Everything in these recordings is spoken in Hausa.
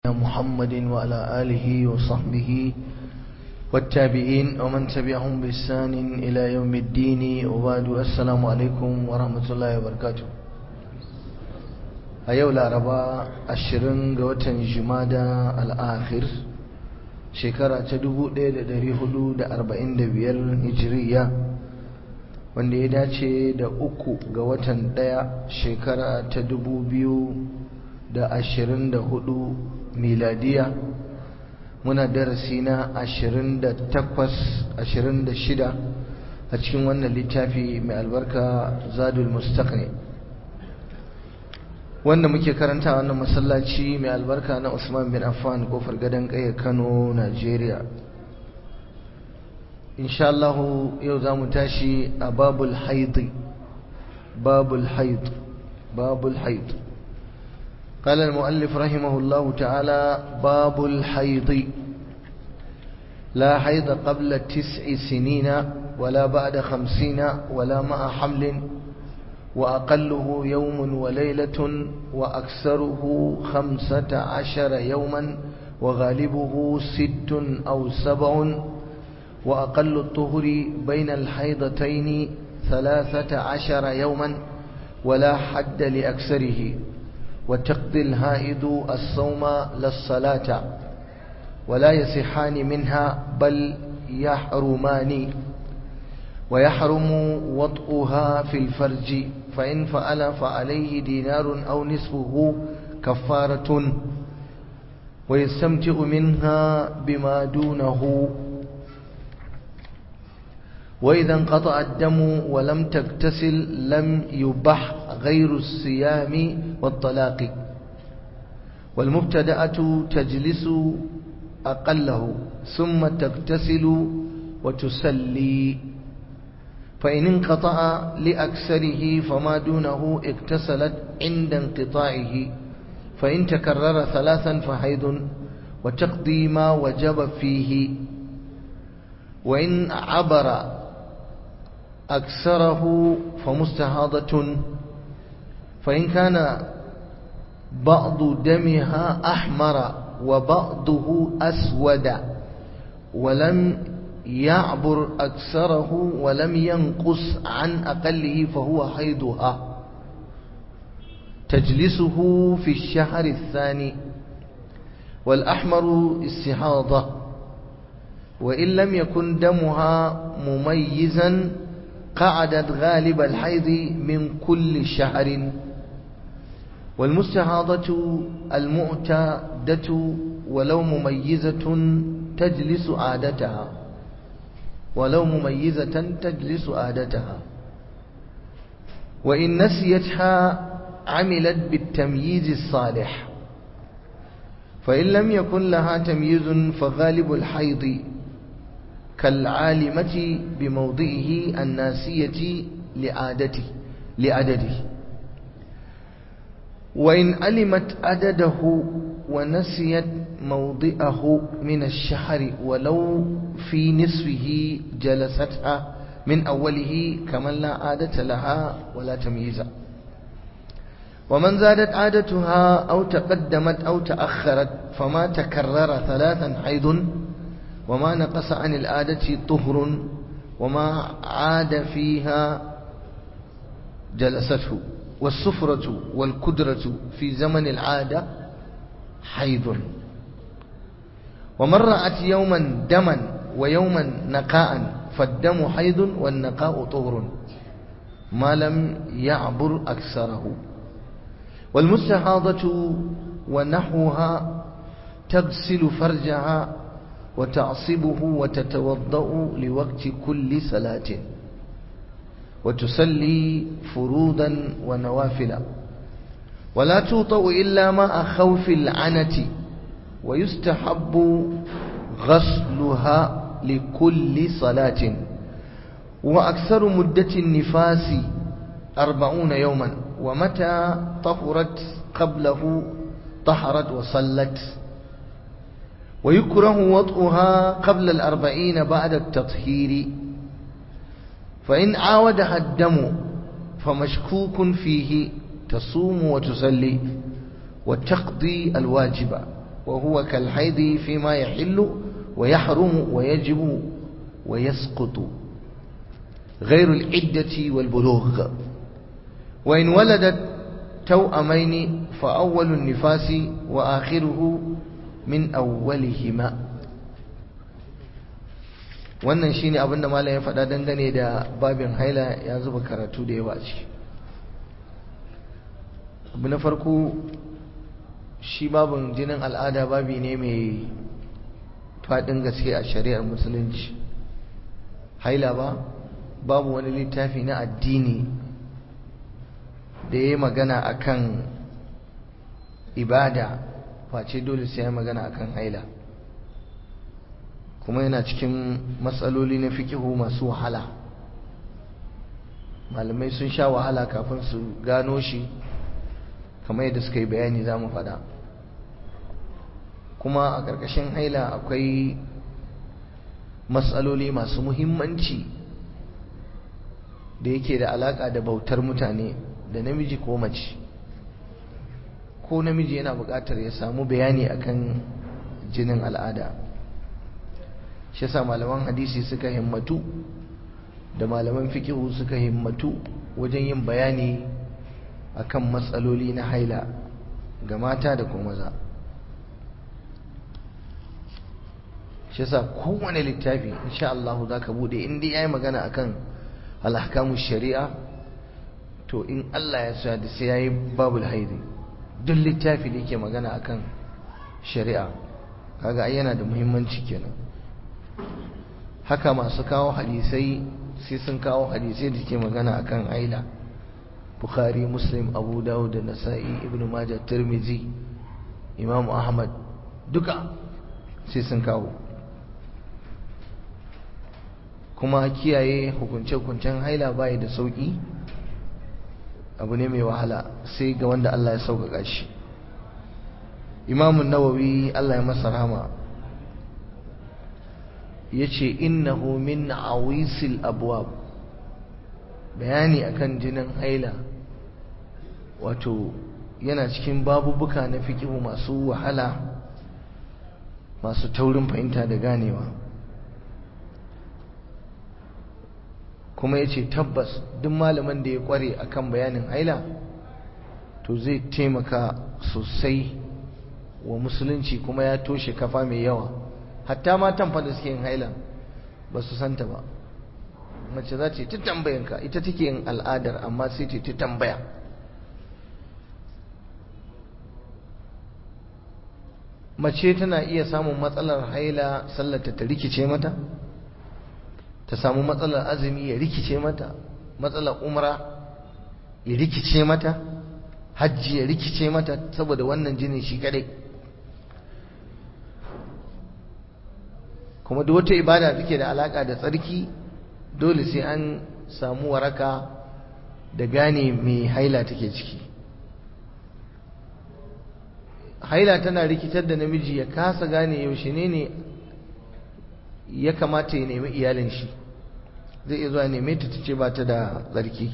محمد وعلى آله وصحبه والتابعين ومن تبعهم بإحسان إلى يوم الدين وبعد السلام عليكم ورحمة الله وبركاته a yau laraba ashirin ga watan jumada al'akhir shekara ta 1445 hijiriya wanda ya dace da uku ga watan daya shekara ta 2024 miladiya muna darasi na 28 26 a cikin wannan littafi mai albarka zadul mustaqni wanda muke karanta wannan masallaci mai albarka na Usman bin Affan kofar gadon kaya Kano Najeriya insha Allah yau zamu tashi a babul haid babul haid babul haid قال المؤلف رحمه الله تعالى باب الحيض لا حيض قبل تسع سنين ولا بعد خمسين ولا مع حمل وأقله يوم وليلة وأكثره خمسة عشر يوما وغالبه ست أو سبع وأقل الطهر بين الحيضتين ثلاثة عشر يوما ولا حد لأكثره وتقضي الهائد الصوم للصلاة ولا يصحان منها بل يحرمان ويحرم وطئها في الفرج فإن فعل فعليه دينار أو نصفه كفارة ويستمتع منها بما دونه وإذا انقطع الدم ولم تغتسل لم يبح غير الصيام والطلاق والمبتدأة تجلس أقله ثم تغتسل وتسلي فإن انقطع لأكثره فما دونه اغتسلت عند انقطاعه فإن تكرر ثلاثا فحيض وتقضي ما وجب فيه وإن عبر أكثره فمستهاضة فإن كان بعض دمها أحمر وبعضه أسود ولم يعبر أكثره ولم ينقص عن أقله فهو حيضها تجلسه في الشهر الثاني والأحمر استحاضة وإن لم يكن دمها مميزا قعدت غالب الحيض من كل شهر والمستحاضة المعتادة ولو مميزة تجلس عادتها ولو مميزة تجلس عادتها وإن نسيتها عملت بالتمييز الصالح فإن لم يكن لها تمييز فغالب الحيض كالعالمة بموضعه الناسية لعادته لعدده وإن علمت عدده ونسيت موضعه من الشهر ولو في نصفه جلستها من أوله كمن لا عادة لها ولا تمييز ومن زادت عادتها أو تقدمت أو تأخرت فما تكرر ثلاثا حيض وما نقص عن العادة طهر وما عاد فيها جلسته والسفرة والكدرة في زمن العادة حيض ومن رأت يوما دما ويوما نقاء فالدم حيض والنقاء طهر ما لم يعبر أكثره والمستحاضة ونحوها تغسل فرجها وتعصبه وتتوضأ لوقت كل صلاة وتصلي فروضا ونوافلا ولا توطأ إلا مع خوف العنة ويستحب غسلها لكل صلاة وأكثر مدة النفاس أربعون يوما ومتى طهرت قبله طهرت وصلت ويكره وطئها قبل الأربعين بعد التطهير فإن عاودها الدم فمشكوك فيه تصوم وتصلي وتقضي الواجب وهو كالحيض فيما يحل ويحرم ويجب ويسقط غير العدة والبلوغ وإن ولدت توأمين فأول النفاس وآخره من أولهما wannan shine abin da malam ya faɗa dangane da babin haila ya zuba karatu da yawa ce abu na farko shi babin jinin al'ada babi ne mai faɗin gaske a shari'ar musulunci haila ba babu wani littafi na addini da ya yi magana akan ibada face dole sai ya magana akan haila kuma yana cikin matsaloli na fikihu masu wahala malamai sun sha wahala kafin su gano shi kamar yadda suka yi bayani za mu faɗa kuma a ƙarƙashin haila akwai matsaloli masu muhimmanci da yake da alaƙa da bautar mutane da namiji ko mace ko namiji yana buƙatar ya samu bayani akan jinin al'ada shi yasa malaman hadisi suka himmatu da malaman fikihu suka himmatu wajen yin bayani akan matsaloli na haila ga mata da kuma maza shi yasa kowane littafi insha Allah zaka bude in dai yayi magana akan al-ahkamu shari'a to in Allah ya sa da sai yayi babul haidi duk littafi da yake magana akan shari'a kaga ai yana da muhimmanci kenan haka masu kawo hadisai sai sun kawo hadisai da ke magana akan haila bukhari muslim abu dawud da nasa'i ibnu majah tirmizi imam ahmad duka sai sun kawo kuma kiyaye hukunce-hukuncen haila bai da sauki abu ne mai wahala sai ga wanda Allah ya sauƙaƙa shi imamun nawawi Allah ya masa rahama ya ce innahu min awisil abwab bayani akan jinin haila wato yana cikin babubuka na fikihu masu wahala masu taurin fahimta da ganewa kuma ya ce tabbas duk malamin da ya kware akan bayanin haila to zai taimaka sosai wa musulunci kuma ya toshe kafa mai yawa hatta matan fa da suke yin haila ba su santa ba mace za ta ta tambayanka ita take yin al'adar amma sai ta ta tambaya mace tana iya samun matsalar haila sallata ta rikice mata ta samu matsalar azumi ya rikice mata matsalar umra ya rikice mata hajji ya rikice mata saboda wannan jinin shi kadai kuma duk wata ibada take da alaka da tsarki dole sai an samu waraka da gane mai haila take ciki haila tana rikitar da namiji ya kasa gane yaushe ne ne ya kamata ya nemi iyalin shi zai iya zuwa neme ta ce ba ta da tsarki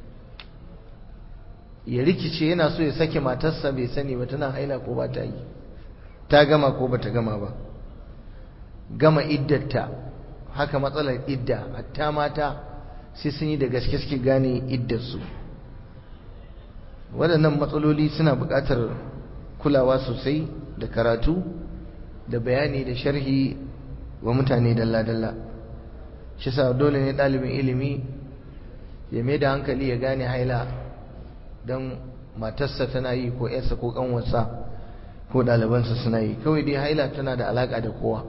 ya rikice yana so ya sake matarsa bai sani ba tana haila ko ba ta yi ta gama ko ba ta gama ba gama iddarta haka matsalar idda hatta mata sai sun yi da gaske suke gane iddarsu waɗannan matsaloli suna buƙatar kulawa sosai da karatu da bayani da sharhi wa mutane dalla-dalla shi sa dole ne ɗalibin ilimi ya mai da hankali ya gane haila don matarsa tana yi ko yarsa ko ƙanwarsa ko ɗalibansa suna yi kawai dai haila tana da alaƙa da kowa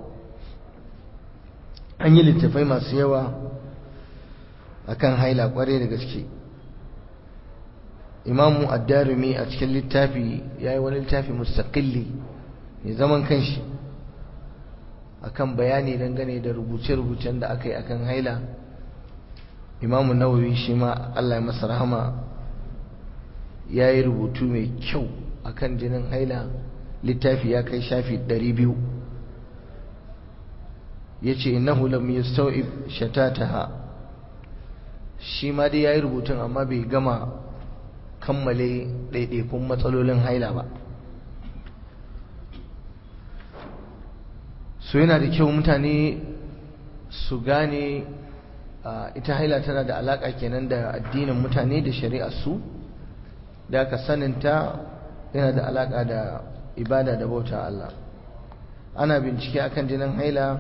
an yi littafai masu yawa akan haila ƙware da gaske imamu addarumi a cikin littafi ya yi wani littafi mustaƙilli mai zaman kanshi akan bayani dangane da rubuce-rubucen da aka yi akan haila imamu nawawi shi ma Allah ya masa rahama ya yi rubutu mai kyau akan jinin haila littafi ya kai shafi 200 ya ce innahu lam yastaw'ib shatataha shi ma dai ya yi rubutun amma bai gama kammale ɗaiɗaikun matsalolin haila ba so yana da kyau mutane su gane ita haila tana da alaka kenan da addinin mutane da shari'ar su da aka saninta yana da alaka da ibada da bauta Allah ana bincike akan jinin haila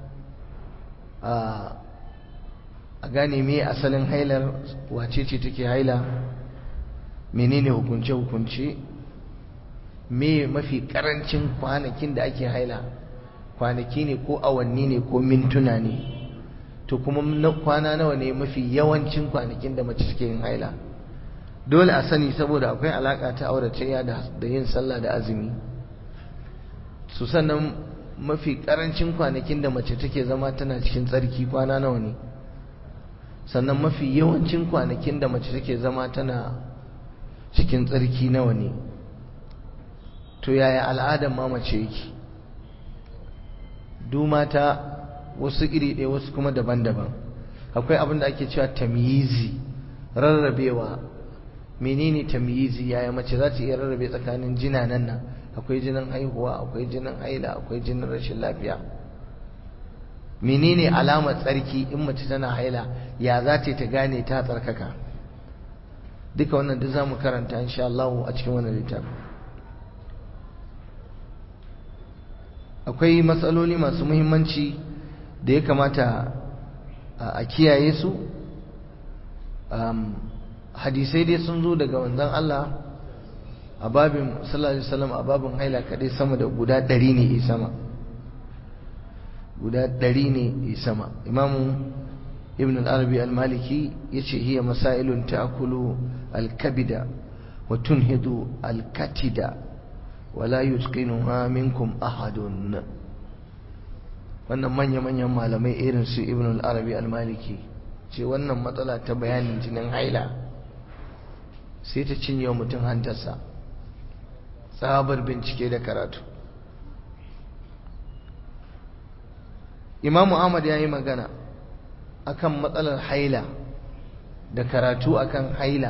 a gane me asalin hailar wace ce take haila menene hukunce-hukunce me mafi karancin kwanakin da ake haila kwanaki ne ko awanni ne ko mintuna ne to kuma kwana nawa ne mafi yawancin kwanakin da mace take yin haila dole a sani saboda akwai alaka ta auratayya da yin sallah da azumi su sannan mafi karancin kwanakin da mace take zama tana cikin tsarki kwana nawa ne sannan mafi yawancin kwanakin da mace take zama tana cikin tsarki nawa ne to yaya al'adar ma mace yake du mata wasu iri ɗaya wasu kuma daban-daban akwai abin da ake cewa tamyizi rarrabewa menene tamyizi yaya mace za ta iya rarrabe tsakanin jinanan nan akwai jinin haihuwa akwai jinin haila akwai jinin rashin lafiya menene alamar tsarki in mace tana haila ya za ta ta gane ta tsarkaka duka wannan duk zamu karanta insha Allah a cikin wannan littafi akwai matsaloli masu muhimmanci da ya kamata a kiyaye su hadisai dai sun zo daga wanzan Allah a babin sallallahu alaihi wasallam a babin haila kadai sama da guda ɗari ne i sama guda ɗari ne i sama imamu ibn al-arabi al-maliki yace hiya masailun ta'kulu al-kabida wa tunhidu al-katida wa la yutqinuha minkum ahadun wannan manya manyan malamai irin su ibn al-arabi al-maliki ce wannan matsala ta bayanin jinin haila sai ta cinye mutum hantarsa tsabar bincike da karatu imamu ahmad ya yi magana akan matsalar haila da karatu akan haila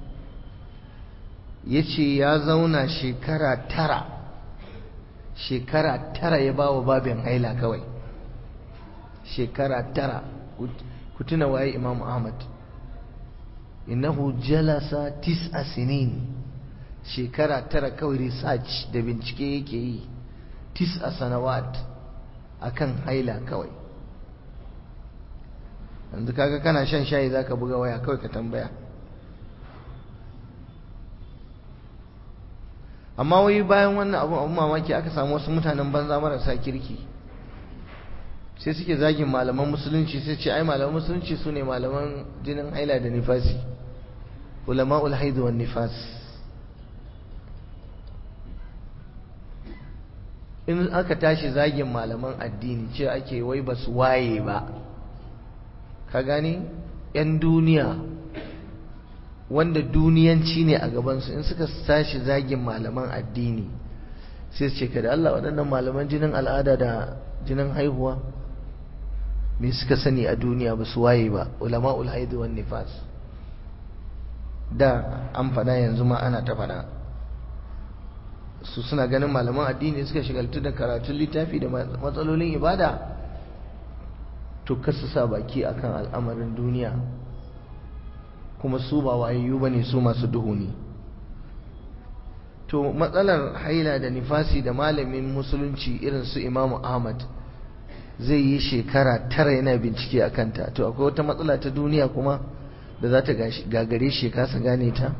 ya ce ya zauna shekara tara shekara tara ya ba wa babin haila kawai shekara tara ku tuna waye imamu ahmad innahu jalasa tis'a sinin shekara tara kawai research da bincike yake yi tis'a sanawat akan haila kawai yanzu kaga kana shan shayi zaka buga waya kawai ka tambaya amma wai bayan wannan abu abu mamaki aka samu wasu mutanen banza marasa kirki sai suke zagin malaman musulunci sai ce ai malaman musulunci su ne malaman jinin haila da nifasi ulama'ul haidu wan nifas in aka tashi zagin malaman addini ce ake wai ba su waye ba ka gani yan duniya wanda duniyanci ne a gabansu in suka tashi zagin malaman addini sai su ce ka da Allah waɗannan malaman jinin al'ada da jinin haihuwa me suka sani a duniya ba su waye ba ulama'ul haidu wan nifas da an faɗa yanzu ma ana ta faɗa su suna ganin malaman addini suka shigaltu da karatun littafi da matsalolin ibada to kasu sa baki akan al'amarin duniya kuma su ba wayayyu bane su masu duhu ne to matsalar haila da nifasi da malamin musulunci irin su imamu ahmad zai yi shekara tara yana bincike a kanta to akwai wata matsala ta duniya kuma da za ta gagare shi kasa gane ta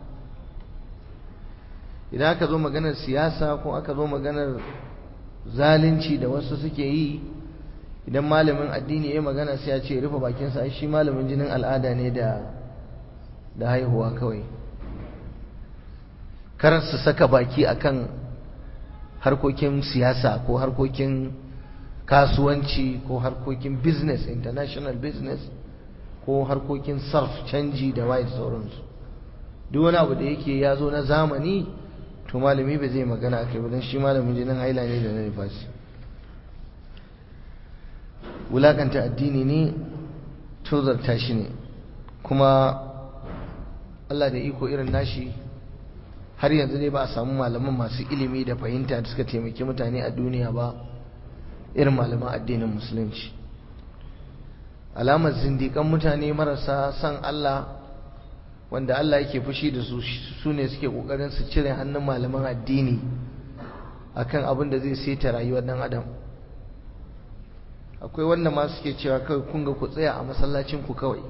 idan aka zo maganar siyasa ko aka zo maganar zalunci da wasu suke yi idan malamin addini ya magana sai ya ce rufe bakinsa shi malamin jinin al'ada ne da da haihuwa kawai kar su saka baki akan harkokin siyasa ko harkokin kasuwanci ko harkokin business international business ko harkokin sarf canji da waye sauransu duk wani abu da yake ya zo na zamani to malami ba zai magana a kai ba don shi malamin jinin haila ne da na nifasi wulakanta addini ne tozarta shi ne kuma Allah da iko irin nashi har yanzu ne ba a samu malaman masu ilimi da fahimta da suka taimaki mutane a duniya ba irin malaman addinin musulunci alamar zindikan mutane marasa san Allah wanda Allah yake fushi da su su ne suke kokarin su cire hannun malaman addini akan abin da zai saita rayuwar dan adam akwai wanda ma suke cewa kawai kun ga ku tsaya a masallacin ku kawai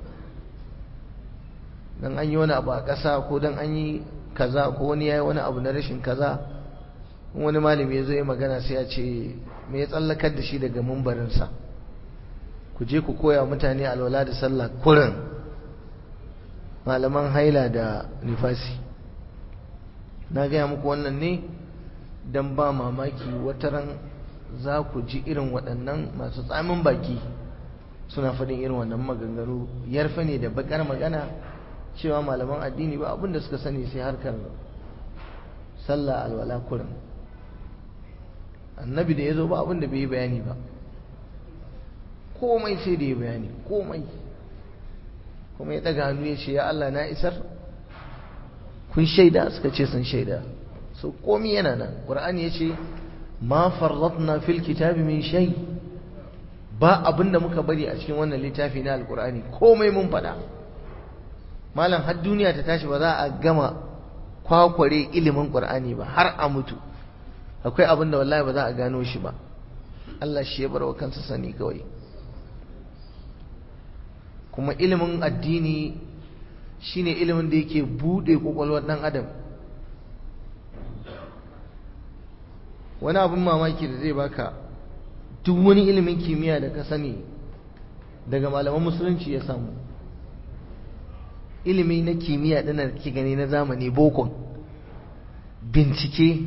dan an yi wani abu a ƙasa ko dan an yi kaza ko wani ya yi wani abu na rashin kaza wani malami ya zo ya magana sai ya ce me ya tsallakar da shi daga mumbarinsa ku je ku koya mutane alwala da sallah kurin malaman haila da nifasi na gaya muku wannan ne don ba mamaki wataran za ku ji irin waɗannan masu tsamin baki suna faɗin irin wannan maganganu yarfe ne da bakar magana cewa malaman addini ba abinda suka sani sai harkar sallah alwala kurin annabi da ya zo ba abinda bai yi bayani ba komai sai da ya bayani komai kuma ya daga hannu ya ce ya Allah na isar kun shaida suka ce sun shaida so komai yana nan qur'ani ya ce ma farratna fil kitabi min shay ba abinda muka bari a cikin wannan littafi na alqur'ani komai mun faɗa malam har duniya ta tashi ba za a gama kwakware ilimin qur'ani ba har a mutu akwai abinda wallahi ba za a gano shi ba Allah shi ya bar wa kansa sani kawai kuma ilimin addini shine ilimin da yake bude kwakwalwar dan adam wani abin mamaki da zai baka duk wani ilimin kimiyya da ka sani daga malaman musulunci ya samu ilimi na kimiyya ɗin da ke gani na zamani bokon bincike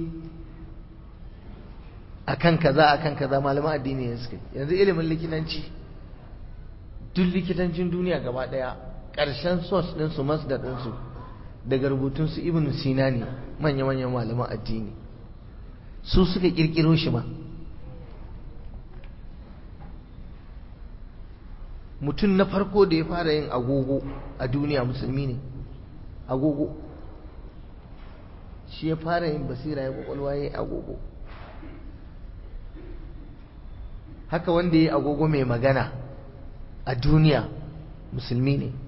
akan kaza akan kaza malaman addini ne suka yanzu ilimin likitanci duk likitancin duniya gaba daya ƙarshen source ɗinsu masdar ɗinsu daga rubutunsu ibn sina ne manya-manyan malaman addini su suka ƙirƙiro shi ma mutum na farko da ya fara yin agogo a duniya musulmi ne agogo shi ya fara yin basira ya kwakwalwa ya yi agogo haka wanda ya yi agogo mai magana a duniya musulmi ne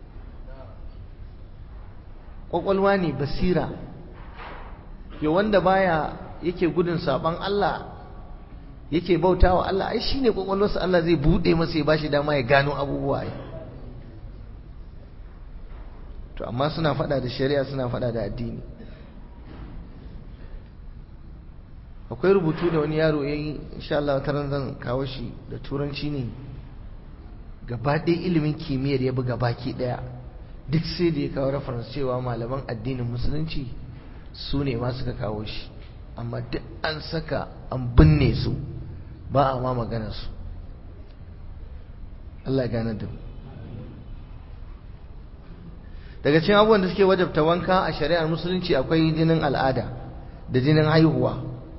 kwakwalwa ne basira ya wanda baya yake gudun saban Allah yake bauta wa Allah ai shine kwakwalwarsa Allah zai bude masa ya bashi dama ya gano abubuwa to amma suna fada da shari'a suna fada da addini akwai rubutu da wani yaro yayi insha Allah taran zan kawo shi da turanci ne gaba ɗaya ilimin kimiyyar ya buga baki ɗaya duk sai da ya kawo reference cewa malaman addinin musulunci su ne ma suka kawo shi amma duk an saka an binne su ba a ma magana su Allah ya gane da mu daga cikin abubuwan da suke wajabta wanka a shari'ar musulunci akwai jinin al'ada da jinin haihuwa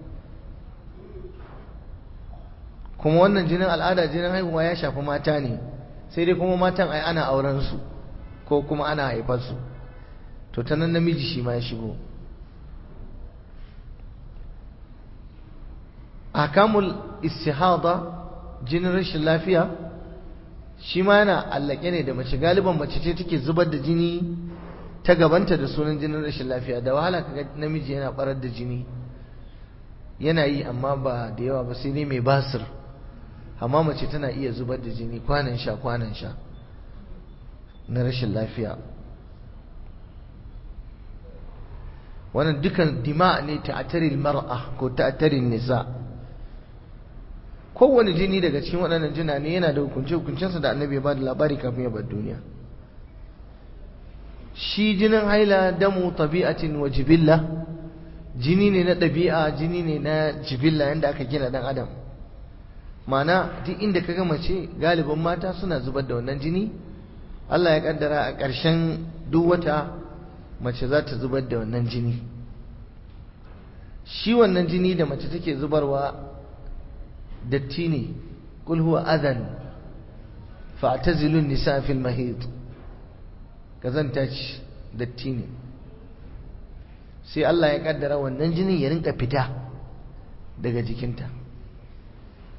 kuma wannan jinin al'ada jinin haihuwa ya shafi mata ne sai dai kuma matan ai ana auren su ko kuma ana haifar su to ta nan namiji shi ma ya shigo akamul istihada jinin rashin lafiya shi ma yana allake ne da mace galiban mace ce take zubar da jini ta gabanta da sunan jinin rashin lafiya da wahala kaga namiji yana barar da jini yana yi amma ba da yawa ba sai dai mai basir amma mace tana iya zubar da jini kwanan sha kwanan sha na rashin lafiya wannan dukan dima ne ta'atarin mar'a ko ta'atarin nisa kowane jini daga cikin waɗannan jina ne yana da hukunce hukuncensa da annabi ya ba da labari kafin ya bar duniya shi jinin haila damu tabi'atin wa jibilla jini ne na ɗabi'a jini ne na jibilla yadda aka gina ɗan adam mana duk inda ka gama ce galibin mata suna zubar da wannan jini Allah ya kaddara a ƙarshen duk wata mace za ta zubar da wannan jini shi wannan jini da mace take zubarwa datti ne kul huwa adhan fa'tazilun nisa fil mahid kazanta ce datti ne sai Allah ya kaddara wannan jinin ya rinka fita daga jikinta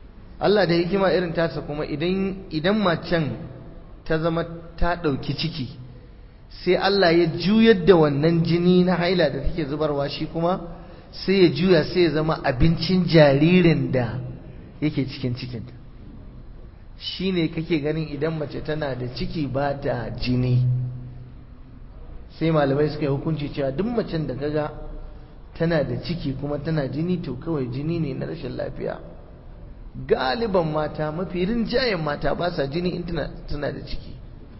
Allah da hikima irin tasa kuma idan idan macen ta zama ta ɗauki ciki sai Allah ya juyar da wannan jini na haila da take zubarwa shi kuma sai ya juya sai ya zama abincin jaririn da yake cikin cikinta shi ne kake ganin idan mace tana da ciki ba ta jini sai malamai suka yi hukunci cewa duk macen da kaga tana da ciki kuma tana jini to kawai jini ne na rashin lafiya galiban mata mafi rinjayen mata ba sa jini in tana da ciki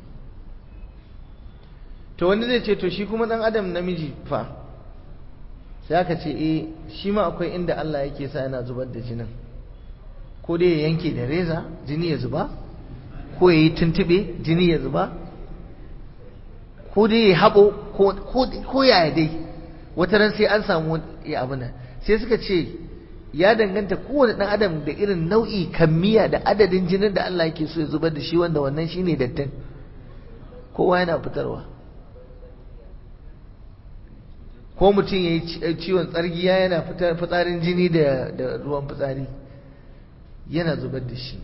to wani zai ce to shi kuma dan adam namiji fa sai aka ce eh shi ma akwai inda Allah yake sa yana zubar da jinin ko dai ya yanke da reza jini ya zuba ko ya yi tuntube jini ya zuba ko dai ya haɓo ko yaya dai wata ran sai an samu ya abu nan sai suka ce ya danganta kowane ɗan adam da irin nau'i kammiya da adadin jinin da Allah yake so ya zubar da shi wanda wannan shine dattin kowa yana fitarwa ko mutum ya yi ciwon tsargiya yana fitsarin jini da ruwan fitsari yana zubar da shi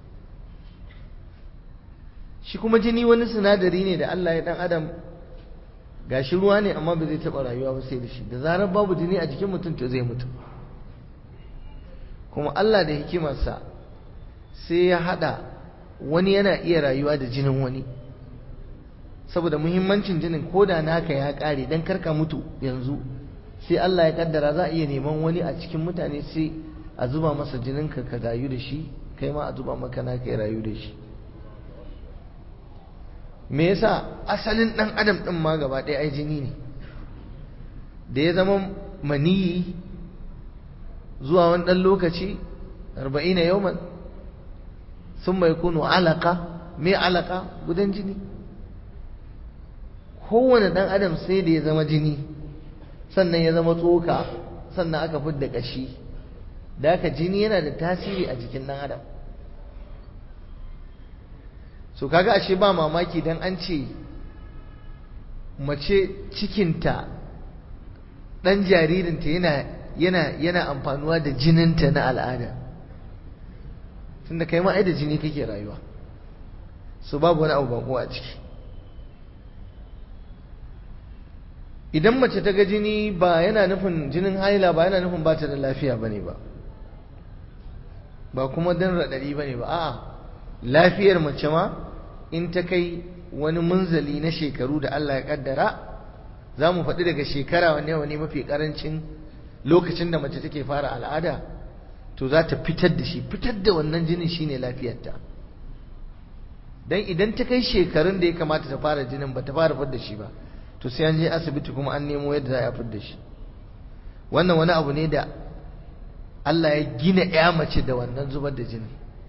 shi kuma jini wani sinadari ne da Allah ya dan adam gashi ruwa ne amma ba zai taɓa rayuwa ba sai da shi da zarar babu jini a jikin mutum to zai mutu kuma Allah da hikimarsa sai ya haɗa wani yana iya rayuwa da jinin wani saboda muhimmancin jinin ko da naka ya ƙare dan karka mutu yanzu sai Allah ya kaddara za a iya neman wani a cikin mutane sai a zuba masa jininka ka rayu da shi kai ma a zuba maka naka ya rayu da shi me yasa asalin dan adam din ma gaba ɗaya ai jini ne da ya zama maniyi zuwa wani ɗan lokaci arba'ina yawman sun mai kunu alaka me alaka gudan jini kowane ɗan adam sai da ya zama jini sannan ya zama tsoka sannan aka fidda ƙashi da haka jini yana da tasiri a jikin ɗan adam so kaga ashe ba mamaki dan an ce mace cikinta ɗan jaririnta yana yana yana amfanuwa da jininta na al'ada tunda kai ma ai da jini kake rayuwa so babu wani abu bako a ciki idan mace ta ga jini ba yana nufin jinin haila ba yana nufin ba ta da lafiya bane ba ba kuma dan raɗaɗi bane ba a'a lafiyar mace ma in ta kai wani munzali na shekaru da Allah ya kaddara za mu faɗi daga shekara wanne wani mafi ƙarancin lokacin da mace take fara al'ada to za ta fitar da shi fitar da wannan jinin shine lafiyarta dan idan ta kai shekarun da ya kamata ta fara jinin ba ta fara fitar da shi ba to sai an je asibiti kuma an nemo yadda za a fitar da shi wannan wani abu ne da Allah ya gina ya mace da wannan zubar da jinin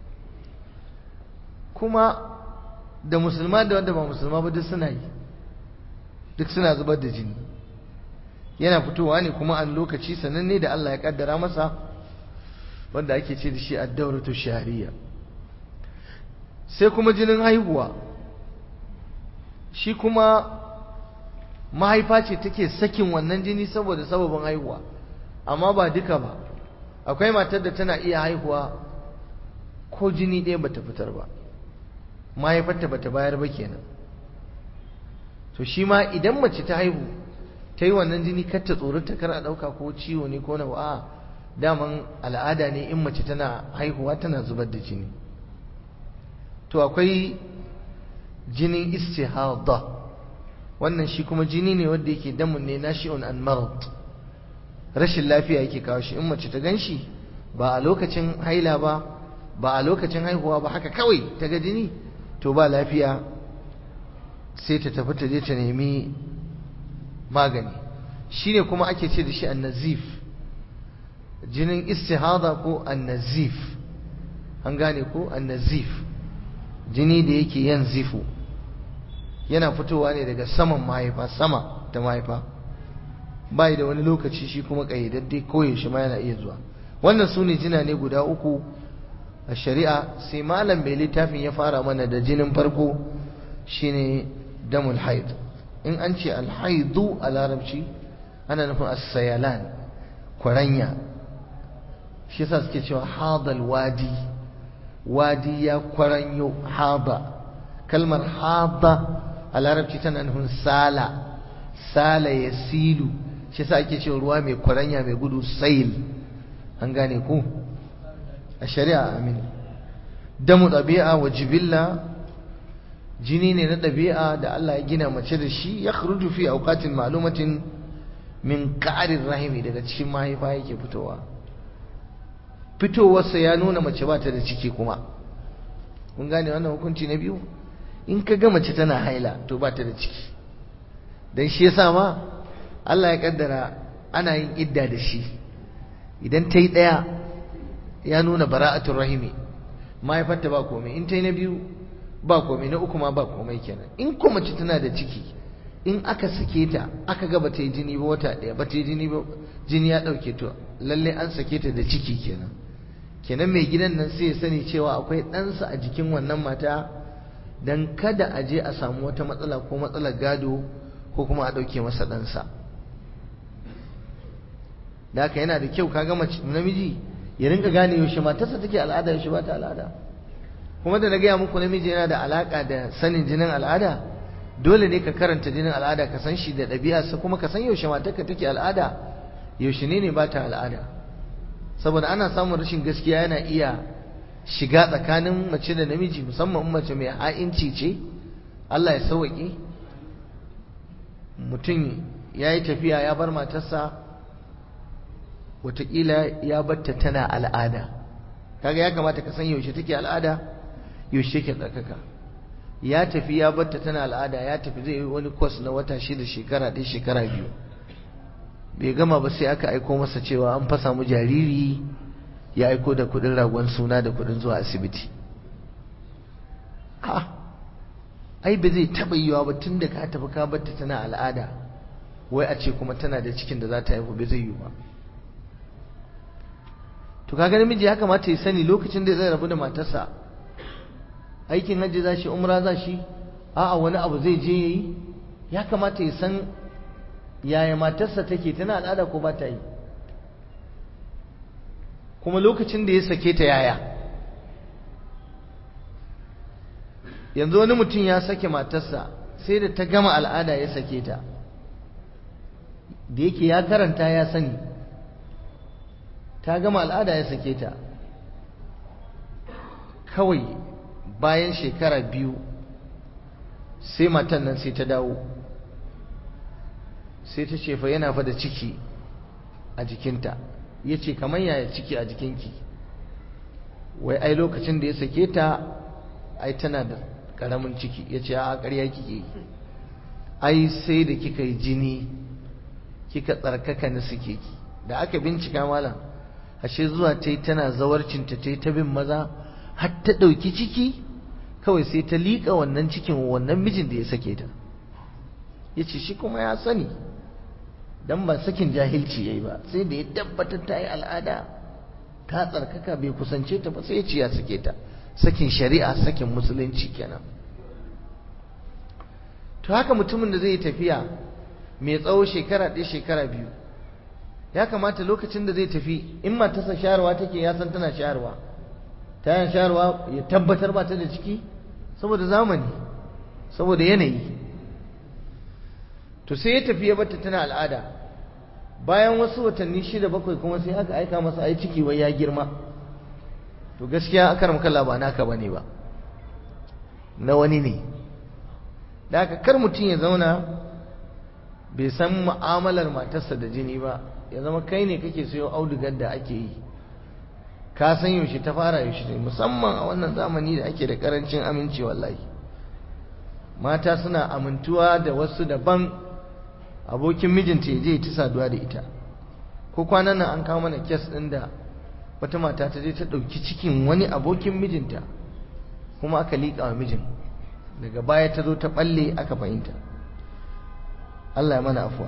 kuma da musulma da wanda ba musulma ba duk suna yi duk suna zubar da jini yana fitowa ne kuma an lokaci sananne da Allah ya kaddara masa wanda ake ce da shi ad-dawratu shahriya sai kuma jinin haihuwa shi kuma mahaifa ce take sakin wannan jini saboda sababin haihuwa amma ba duka ba akwai matar da tana iya haihuwa ko jini ɗaya bata fitar ba mahaifarta bata bayar ba kenan to shi ma idan mace ta haihu ta yi wannan jini kar ta tsorata kar a ɗauka ko ciwo ne ko na a daman al'ada ne in mace tana haihuwa tana zubar da jini to akwai jinin istihada wannan shi kuma jini ne wanda yake damun ne nashi'un an marad rashin lafiya yake kawo shi in mace ta gan shi ba a lokacin haila ba ba a lokacin haihuwa ba haka kawai ta ga jini to ba lafiya sai ta tafi ta je ta nemi magani shine kuma ake ce da shi annazif jinin istihada ko annazif an gane ko annazif jini da yake yan zifu yana fitowa ne daga saman mahaifa sama ta mahaifa bai da wani lokaci shi kuma ƙayyadadde koyaushe ma yana iya zuwa wannan su ne jina ne guda uku a shari'a sai malam mai littafin ya fara mana da jinin farko shine damul haid in an ce alhaidu a larabci ana nufin as-sayalan kwaranya shi yasa suke cewa hadal wadi wadi ya kwaranyo haba kalmar haba a larabci tana nufin sala sala ya silu shi sa ake cewa ruwa mai kwaranya mai gudu sail an gane ku a shari'a amin damu ɗabi'a wa jibilla jini ne na ɗabi'a da Allah ya gina mace da shi ya kharuju fi auqatin ma'lumatin min ƙarin rahimi daga cikin mahaifa yake fitowa fitowarsa ya nuna mace ba ta da ciki kuma kun gane wannan hukunci na biyu in ka ga mace tana haila to ba ta da ciki dan shi yasa ma Allah ya kaddara ana yin idda da shi idan ta yi ɗaya ya nuna bara'atul rahimi mahaifarta ba komai in ta yi na biyu ba komai na uku ma ba komai kenan in ko mace tana da ciki in aka sake ta aka ga bata yi jini ba wata ɗaya bata yi jini ba jini ya ɗauke to lalle an sake ta da ciki kenan kenan mai gidan nan sai ya sani cewa akwai ɗansa a jikin wannan mata dan kada a je a samu wata matsala ko matsalar gado ko kuma a ɗauke masa ɗansa da haka yana da kyau kaga mace namiji ya rinka gane yaushe matarsa take al'ada yaushe ba ta al'ada kuma da na gaya muku namiji yana da alaka da sanin jinin al'ada dole ne ka karanta jinin al'ada ka san shi da ɗabi'arsa kuma ka san yaushe matarka take al'ada yaushe ne ne ba ta al'ada saboda ana samun rashin gaskiya yana iya shiga tsakanin mace da namiji musamman mace mai ha'inci ce Allah ya sauwaƙe mutum ya yi tafiya ya bar matarsa wataƙila ya batta tana al'ada kaga ya kamata ka san yaushe take al'ada yaushe take tsarkaka ya tafi ya batta tana al'ada ya tafi zai yi wani kwas na wata shida shekara ɗaya shekara biyu bai gama ba sai aka aiko masa cewa an fasa mu jariri ya aiko da kuɗin ragon suna da kuɗin zuwa asibiti ha ai ba zai taɓa yiwa ba tun da ka tafi ka batta tana al'ada wai a ce kuma tana da cikin da za ta haihu bai zai yiwu ba to kaga namiji ya kamata ya sani lokacin da zai rabu da matarsa aikin hajji za shi umra za shi a'a wani abu zai je yayi ya kamata ya san yaya matarsa take tana al'ada ko ba ta yi kuma lokacin da ya sake ta yaya yanzu wani mutum ya sake matarsa sai da ta gama al'ada ya sake ta da yake ya karanta ya sani ta gama al'ada ya sake ta kawai bayan shekara biyu sai matan nan sai ta dawo sai ta ce fa yana fa da ciki a jikinta ya ce kamar yaya ciki a jikinki wai ai lokacin da ya sake ta ai tana da ƙaramin ciki ya ce a ƙarya kike ai sai da kika yi jini kika tsarkaka na suke ki da aka bincika malam ashe zuwa ta yi tana zawarcinta ta yi ta bin maza har ta ɗauki ciki kawai sai ta liƙa wannan cikin wannan mijin da ya sake ta ya ce shi kuma ya sani don ba sakin jahilci ya yi ba sai da ya tabbatar ta yi al'ada ta tsarkaka bai kusance ta ba sai ya ce ya sake ta sakin shari'a sakin musulunci kenan to haka mutumin da zai yi tafiya mai tsawo shekara ɗaya shekara biyu ya kamata lokacin da zai tafi in matarsa shayarwa take ya san tana shayarwa ta yin shayarwa ya tabbatar ba ta da ciki saboda zamani saboda yanayi to sai ya tafi ya bata tana al'ada bayan wasu watanni shida bakwai kuma sai aka aika masa ai ciki wai ya girma to gaskiya akar makalla ba naka bane ba na wani ne da haka kar mutum ya zauna bai san mu'amalar matarsa da jini ba ya zama kai ne kake sayo audugar da ake yi ka san yaushe ta fara yaushe ne musamman a wannan zamani da ake da karancin aminci wallahi mata suna amintuwa da wasu daban abokin mijinta ya je ta saduwa da ita ko kwanan nan an kawo mana kes ɗin da wata mata ta je ta ɗauki cikin wani abokin mijinta kuma aka liƙa wa mijin daga baya ta zo ta ɓalle aka fahimta Allah ya mana afuwa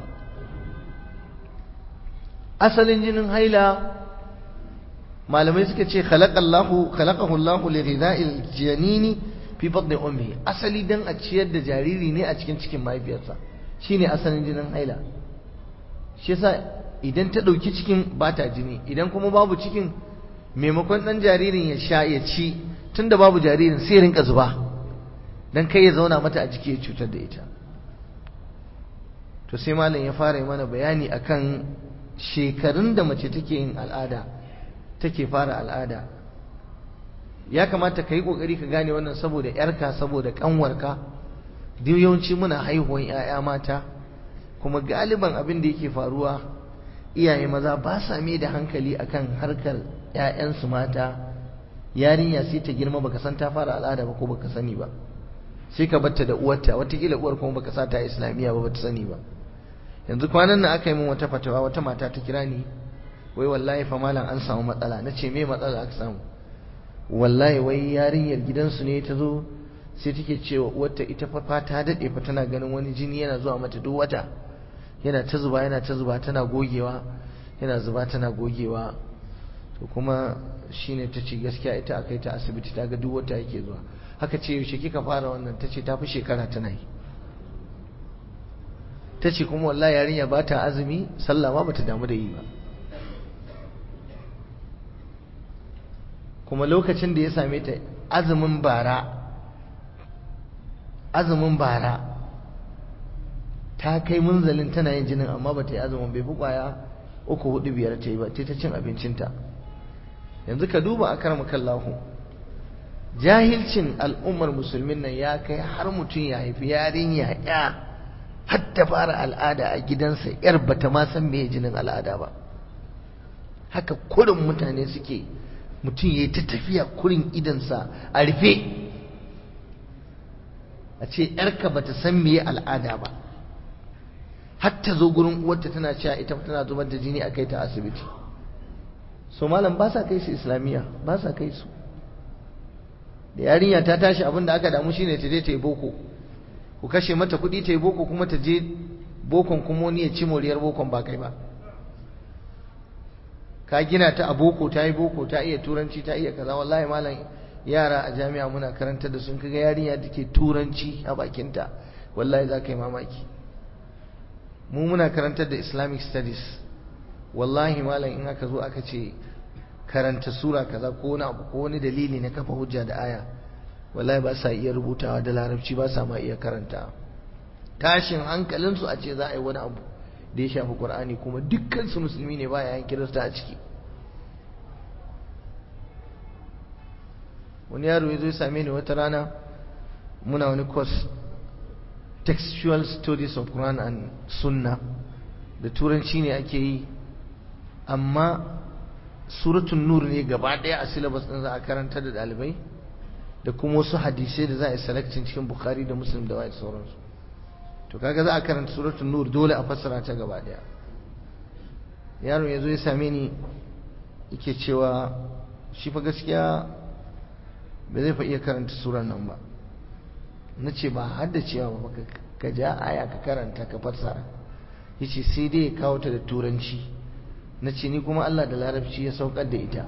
asalin jinin haila malamai suka ce khalaqallahu khalaqahu Allahu li ghidha'il janini fi batni ummi asali dan a ciyar da jariri ne a cikin cikin mahaifiyarsa shine asalin jinin haila shi yasa idan ta dauki cikin ba ta jini idan kuma babu cikin maimakon dan jaririn ya sha ya ci tunda babu jaririn sai rinka zuba dan kai ya zauna mata a jiki ya cutar da ita to sai malam ya fara mana bayani akan shekarun da mace take yin al'ada take fara al'ada ya kamata ka yi ƙoƙari ka gane wannan saboda ‘yarka saboda ƙanwarka duk yawanci muna haihuwan ‘ya'ya mata kuma galiban abin da yake faruwa iyaye maza ba sa mai da hankali akan harkar ‘ya'yansu mata yarinya sai ta girma baka san ta fara al'ada ba ko baka sani ba sai ka batta da uwarta watakila uwar kuma baka sa ta islamiyya ba bata sani ba yanzu kwanan nan aka yi min wata fatawa wata mata ta kira ni wai wallahi fa malam an samu matsala na ce me matsala aka samu wallahi wai yarinyar gidansu ne ta zo sai take cewa uwarta ita fa ta dade fa tana ganin wani jini yana zuwa mata duk wata yana ta zuba yana ta zuba tana gogewa yana zuba tana gogewa to kuma shine ta ce gaskiya ita akai ta asibiti ta ga duk wata yake zuwa haka ce yaushe kika fara wannan ta ce ta fi shekara tana yi ta ce kuma wallahi yarinya ba ta azumi sallah ma bata damu da yi ba kuma lokacin da ya same ta azumin bara azumin bara ta kai munzalin tana yin jinin amma ba ta yi azumin bai fi kwaya uku hudu biyar ta yi ba ta cin abincinta yanzu ka duba a karama kallahu jahilcin al'ummar musulmin nan ya kai har mutum ya haifi yarinya ya har ta fara al'ada a gidansa yar bata ma san me jinin al'ada ba haka kurin mutane suke mutum ya yi ta tafiya kurin idansa a rufe a ce ‘yarka ba ta san meye al'ada ba har ta zo gurin uwarta tana cewa ita tana zubar da jini a kai ta asibiti so malam ba sa kai su islamiyya ba sa kai su da yarinya ta tashi abin da aka damu shine ta je ta yi boko ku kashe mata kuɗi ta yi boko kuma ta je bokon kuma wani ya ci moriyar bokon ba kai ba ka gina ta a boko ta yi boko ta iya turanci ta iya kaza wallahi malam yara a jami'a muna karanta da sun kaga yarinya da ke turanci a bakinta wallahi za ka yi mamaki mu muna karantar da islamic studies wallahi malam in aka zo aka ce karanta sura kaza ko wani abu ko wani dalili na kafa hujja da aya wallahi ba sa iya rubutawa da larabci ba sa ma iya karanta tashin hankalinsu a ce za a yi wani abu da ya shafi Qur'ani kuma dukkan su musulmi ne ba yayin kirista a ciki wani yaro ya zo ya same ni wata rana muna wani course textual studies of Quran and Sunnah da turanci ne ake yi amma suratun nur ne gaba daya a syllabus din za a karanta da dalibai da kuma wasu hadisai da za a yi selecting cikin Bukhari da Muslim da wa'id sauransu to kaga za a karanta suratul nur dole a fassara ta gaba daya yaron yazo ya same ni yake cewa shi fa gaskiya ba zai fa iya karanta surar nan ba nace ba hadda cewa ba ka ja aya ka karanta ka fassara yace sai dai ya kawo ta da turanci nace ni kuma Allah da larabci ya saukar da ita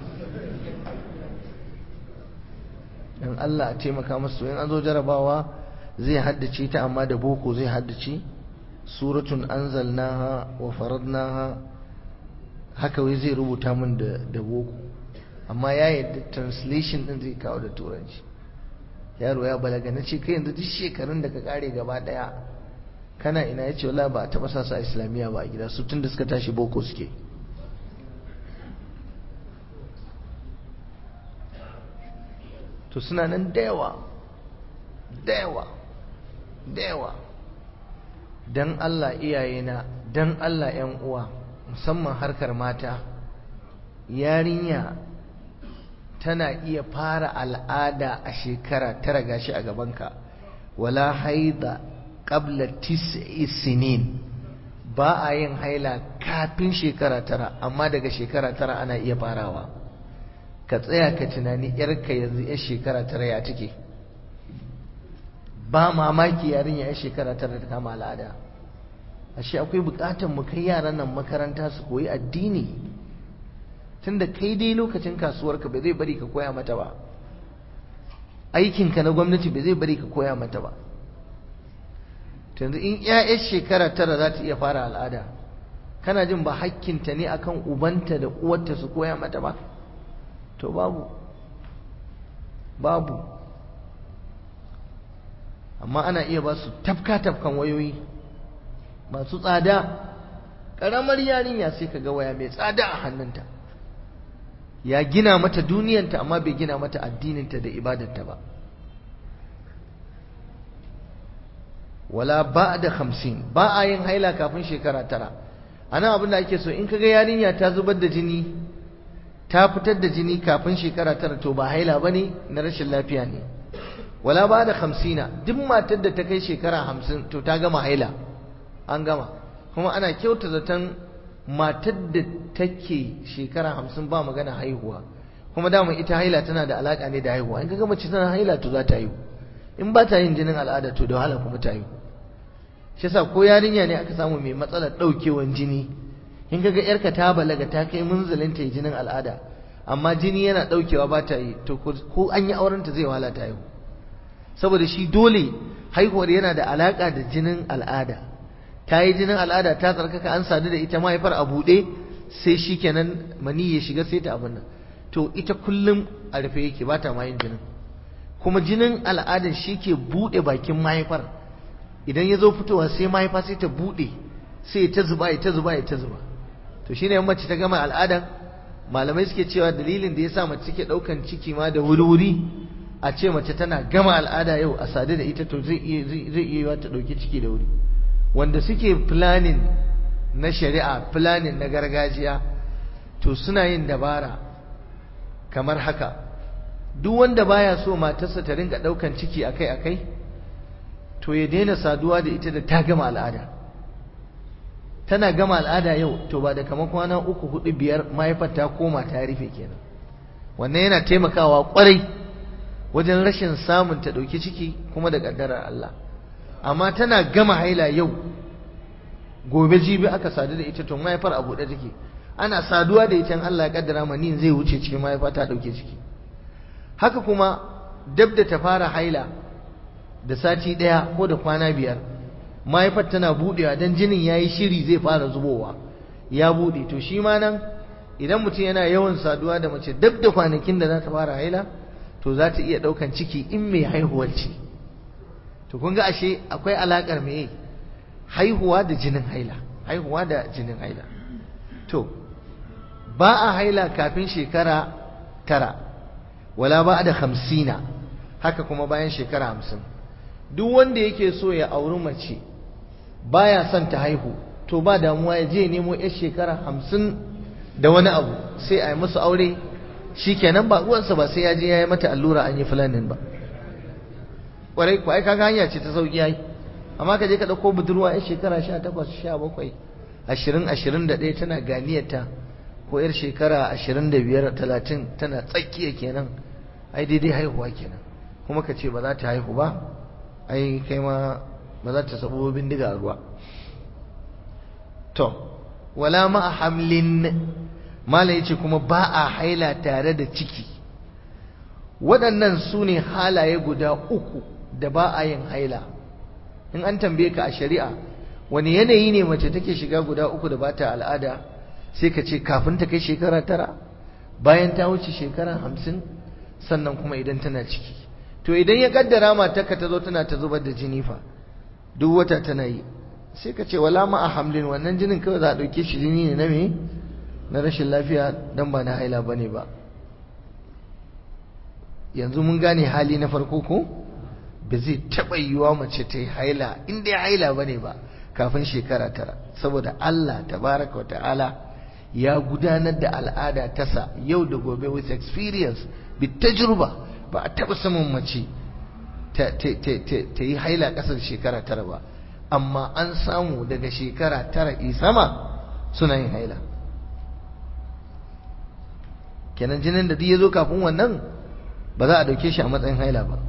dan Allah a taimaka masu in an zo jarabawa zai haddace ta amma da boko zai haddace suratun anzalnaha wa faradnaha haka wai zai rubuta min da da boko amma ya yadda translation din zai kawo da turanci yaro ya balaga na ce kai yanzu duk shekarun da ka kare gaba daya kana ina yace wallahi ba a taba sa su a islamiyya ba a gida su tunda suka tashi boko suke to suna nan da yawa da yawa da yawa don Allah iyayena don Allah ‘yan uwa musamman harkar mata yarinya tana iya fara al'ada a shekara tara gashi a gabanka wala haida qabla tis'i sinin ba a yin haila kafin shekara tara amma daga shekara tara ana iya farawa ka tsaya ka tunani yarka yanzu yar shekara tara ya take ba mamaki yarinya ya shekara tara da kama al'ada ashe akwai bukatar mu kai yaran nan makaranta su koyi addini tunda kai dai lokacin kasuwarka ba zai bari ka koya mata ba aikinka na gwamnati ba zai bari ka koya mata ba yanzu in ƴaƴar shekara tara za ta iya fara al'ada kana jin ba hakkinta ne akan ubanta da uwarta su koya mata ba to babu babu amma ana iya ba su tafka-tafkan wayoyi masu tsada ƙaramar yarinya sai ka ga waya mai tsada a hannunta ya gina mata duniyanta amma bai gina mata addininta da ibadarta ba wala ba da hamsin ba a yin haila kafin shekara tara ana abin da ake so in kaga yarinya ta zubar da jini ta fitar da jini kafin shekara tara to ba haila ba ne na rashin lafiya ne wala ba da hamsina duk matar da ta kai shekara hamsin to ta gama haila an gama kuma ana kyauta zaton matar da take shekara hamsin ba magana haihuwa kuma dama ita haila tana da alaka ne da haihuwa in kaga mace tana haila to za ta haihu in ba ta yin jinin al'ada to da wahala kuma ta haihu shi yasa ko yarinya ne aka samu mai matsalar daukewan jini in kaga yarka ta balaga ta kai munzalin ta jinin al'ada amma jini yana daukewa ba ta yi to ko an yi auren ta zai wahala ta haihu saboda shi dole haihuwar yana da alaka da jinin al'ada ta yi jinin al'ada ta tsarkaka an sadu da ita mahaifar a buɗe sai shi kenan mani ya shiga sai ta abin nan to ita kullum a rufe yake ba ta ma yin jinin kuma jinin al'adar shi ke buɗe bakin mahaifar idan ya zo fitowa sai mahaifa sai ta buɗe sai ta zuba ya ta zuba ya ta zuba to shine yan mace ta gama al'adan malamai suke cewa dalilin da ya sa mace take ɗaukan ciki ma da wuri-wuri a ce mace tana gama al'ada yau a sadu da ita to zai iya zai iya ta ɗauki ciki da wuri wanda suke planning na shari'a planning na gargajiya to suna yin dabara kamar haka duk wanda baya so matarsa ta ringa daukan ciki akai-akai to ya daina saduwa da ita da ta gama al'ada tana gama al'ada yau to ba da kamar kwana uku hudu biyar mahaifar ta koma ta rufe kenan wannan yana taimakawa kwarai wajen rashin samun ta dauki ciki kuma da kaddarar Allah amma tana gama haila yau gobe jibi aka sadu da ita to mahaifar a buɗe take ana saduwa da ita Allah ya kaddara mani zai wuce cikin mahaifa ta dauke ciki haka kuma dab da ta fara haila da sati ɗaya ko da kwana biyar mahaifar tana buɗewa don jinin ya yi shiri zai fara zubowa ya buɗe to shi ma nan idan mutum yana yawan saduwa da mace dab da kwanakin da za ta fara haila to za ta iya ɗaukan ciki in mai haihuwar ce to kun ga ashe akwai alaƙar me haihuwa da jinin haila haihuwa da jinin haila to ba a haila kafin shekara tara wala ba da hamsina haka kuma bayan shekara hamsin duk wanda yake so ya auri mace baya son ta haihu to ba damuwa ya je nemo yar shekara hamsin da wani abu sai a yi musu aure shi kenan ba uwansa ba sai ya je ya yi mata allura an yi fulanin ba kwarai ku ai kaga hanya ce ta sauki yayi amma ka je ka dauko budurwa yar shekara 18 17 20 21 tana ganiyarta ko yar shekara 25 30 tana tsakiya kenan ai daidai haihuwa kenan kuma ka ce ba za ta haihu ba ai kai ma ba za ta sabo bindiga a ruwa to wala ma hamlin mala yace kuma ba a haila tare da ciki waɗannan su ne halaye guda uku da ba a yin haila in an tambaye ka a shari'a wani yanayi ne mace take shiga guda uku da bata al'ada sai ka ce kafin ta kai shekara tara bayan ta wuce shekara hamsin sannan kuma idan tana ciki to idan ya kaddara matarka ta zo tana ta zubar da jini fa duk wata tana yi sai ka ce wala ma a hamlin wannan jinin kawai za a ɗauke shi jini ne na me na rashin lafiya dan ba na haila bane ba yanzu mun gane hali na farko ko ba zai taɓa yiwa mace ta yi haila in dai haila ba ne ba kafin shekara tara saboda Allah tabaraka wa ta'ala ya gudanar da al'ada tasa yau da gobe with experience bit tajruba ba a taɓa samun mace ta yi haila ƙasar shekara tara ba amma an samu daga shekara tara isama suna yin haila kenan jinin da duk ya zo kafin wannan ba za a ɗauke shi a matsayin haila ba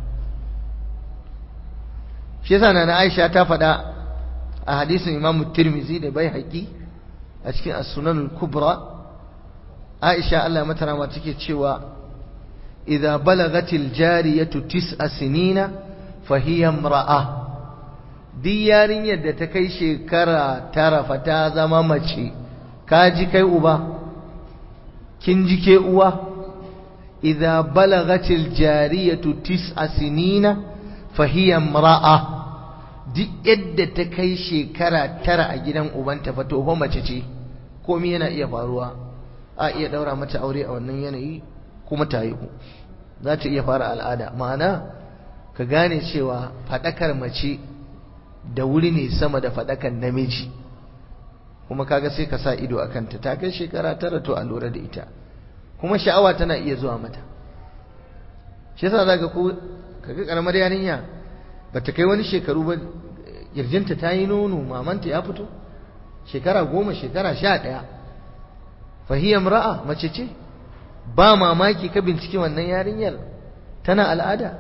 shi yasa na Aisha ta faɗa a hadisin Imam Tirmizi da bai haƙi a cikin as-Sunan al-Kubra Aisha Allah mata rama take cewa idza balagatil jariyatu tis'a sinina fa hiya imra'a duk yarinyar da ta kai shekara tara fa ta zama mace ka ji kai uba kin ji ke uwa idza balagatil jariyatu tis'a sinina fa hiya imra'a duk yadda ta kai shekara tara a gidan ubanta fa to fa mace ce komai yana iya faruwa a iya daura mata aure a wannan yanayi kuma ta haihu za ta iya fara al'ada ma'ana ka gane cewa fadakar mace da wuri ne sama da fadakar namiji kuma kaga sai ka sa ido a kanta ta kai shekara tara to a lura da ita kuma sha'awa tana iya zuwa mata shi yasa zaka ko kaga karamar yarinya bata kai wani shekaru ba kirjinta ta yi nono mamanta ya fito shekara goma shekara sha ɗaya fahiyar ra'a mace ce ba mamaki ka binciki wannan yarinyar tana al'ada